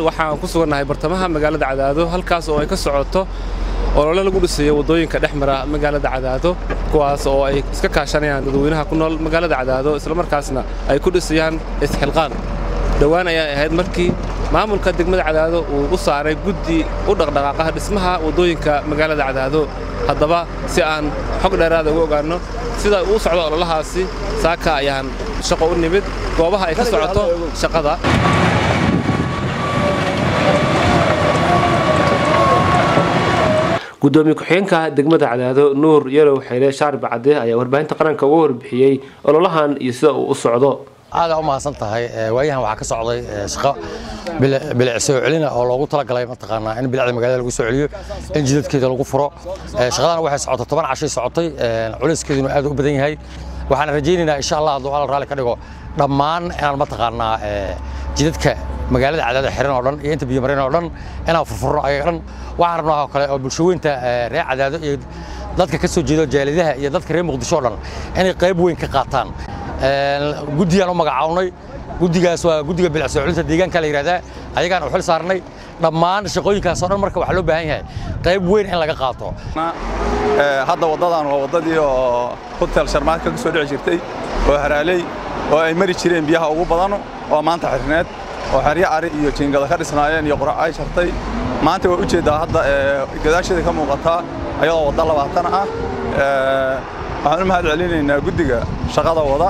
waxaan ku sugannahay bartamaha magaalada cadaado halkaas oo ay ka socoto olole lagu dhisayo waddooyinka dhex mara magaalada cadaado kuwaas oo ay iska kaashanayaan dadweynaha ku nool magaalada cadaado islamarkaasna ay ku dhisayaan isxilqaan dhowaan ayaa ahayd markii maamulka degmada cadaado uu u saaray guddi u dhaqdhaqaaqaha dhismaha waddooyinka magaalada cadaado haddaba si aan xog dheeraada uga ogaanno sida uu socdo ololahaasi saaka ayaan shaqo u nimid goobaha ay ka socoto shaqada gudoomiye ku-xigeenka degmada cadaado nuur yarow xeyle shaarbi cadde ayaa warbaahinta qaranka uga warbixiyey ololahan iyo sida uu u socdo aadaa u mahadsan tahay waayahan waxaa ka socday shaqo bilic soo celina oo loogu talagalay mataqaanaa in bilicda magaalada lagu soo celiyo in jidadkeeda lagu furo shaqadana waxay socotay toban cashay socotay culayskeeduna aad u badan yahay waxaan rajaynaynaa insha allah hadduu alla raalli ka dhigo dhammaan inaan mataqaanaa jidadka magaalada cadaada xiran oo dhan iyo inta biyomareen oo dhan inaan furfurno ayaga dhan waxaan rabnaa oo kale oo bulshaweynta reer cadaado iyo dadka ka soo jeedo jaalidaha iyo dadka reer muqdisho oo dhan inay qayb weyn ka qaataan guddiyaan u magacawnay guddigaas waa guddiga bilic soo celinta deegaanka la yidhahdaa ayagaan u xil saarnay dhammaan shaqooyinkaas oo dhan marka waxaa loo baahan yahay qayb weyn in laga qaato hadda waddadan waa waddadii oo hotel sharmaadka ka soo dhici jirtay oo haraaley oo ay mari jireen biyaha ugu badan oo maanta xirneed oo xeryo ari iyo jiingada ka dhisnaayeen iyo qurac ay shartay maanta waa u jeeddaa hadda gadaasheeda ka muuqataa ayadoo wadda labaatan ah waxaan u mahad celinaynaa guddiga shaqada wada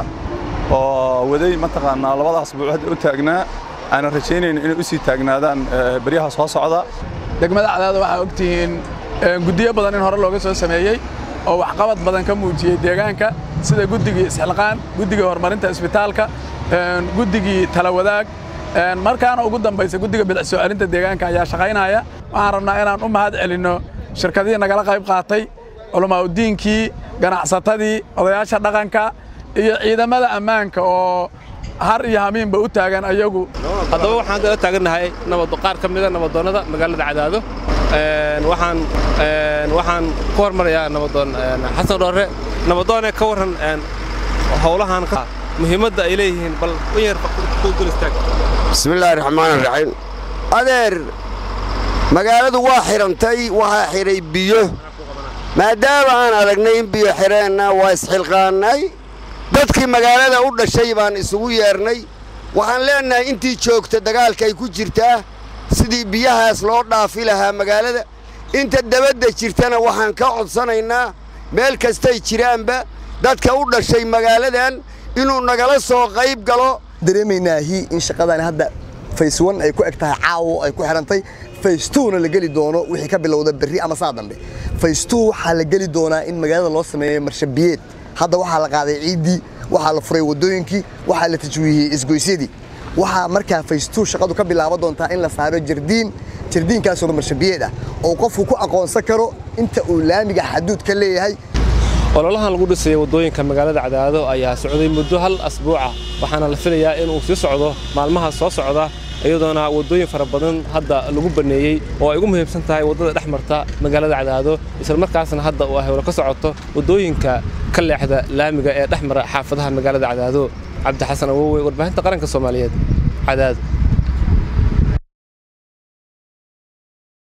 oo waday mataqaanaa labadaas buuc hadda u taagnaa aanan rajaynayno inay u sii taagnaadaan beryaha soo socda degmada cadaada waxaa ogtihiin guddiyo badan in hore looga soo sameeyey oo waxqabad badan ka muujiyey deegaanka sida guddigii isxilqaan guddigii horumarinta isbitaalka guddigii talawadaag markaana ugu dambaysa guddiga bilic soo celinta deegaanka ayaa shaqaynaya waxaan rabnaa inaan u mahad celinno shirkadihii nagala qayb qaatay culamaauddiinkii ganacsatadii odayaasha dhaqanka iyo ciidamada ammaanka oo har iyo hamiinba u taagan ayagu haddaba waxaan dala taagannahay qaar ka mida nabadoonnada magaalada cadaado waxaan waxaan ku hormarayaa nabadoon xasan dhoore nabadoone ka warran howlahan muhiimadda ay leeyihiin bal in yar ku dul istaag bismillaahi raxmaani raxiim adeer magaaladu waa xidhantay waxaa xidhay biyo maadaama aan aragnay in biyo xidheenna waa isxilqaannay dadkii magaalada u dhashay baan isugu yeernay waxaan leennahay intii joogta dagaalka ay ku jirtaa sidii biyahaas loo dhaafi lahaa magaalada inta dabadda jirtana waxaan ka codsanaynaa meel kastay jiraanba dadka u dhashay magaaladan inuu nagala soo qayb galo dareemaynaahi in shaqadan hadda fays wan ay ku eg tahay caawo ay ku xidhantay fays tuuna la geli doono wixii ka bilowda berri ama saa dambe fays tuu waxaa la geli doonaa in magaalada loo sameeyo marshabiyeed hadda waxaa la qaaday ciiddii waxaa la furay waddooyinkii waxaa la tajwiihiyey isgoysyadii waxaa markaa fays tuu shaqadu ka bilaaban doontaa in la saaro jardiin jardiinkaasoo marshabiyeed ah oo qofku ku aqoonsan karo inta uu laamiga xaduud ka leeyahay ololahan lagu dhisaya waddooyinka magaalada cadaado ayaa socday muddo hal asbuuca waxaana la filayaa inuu sii socdo maalmaha soo socda iyadoona waddooyin fara badan hadda lagu banneeyey oo ay ugu muhiimsan tahay waddada dhex marta magaalada cadaado islamarkaasna hadda uu hawlo ka socoto waddooyinka ka leexda laamiga ee dhex mara xaafadaha magaalada cadaado cabdi xasan awowe warbaahinta qaranka soomaaliyeed cadaado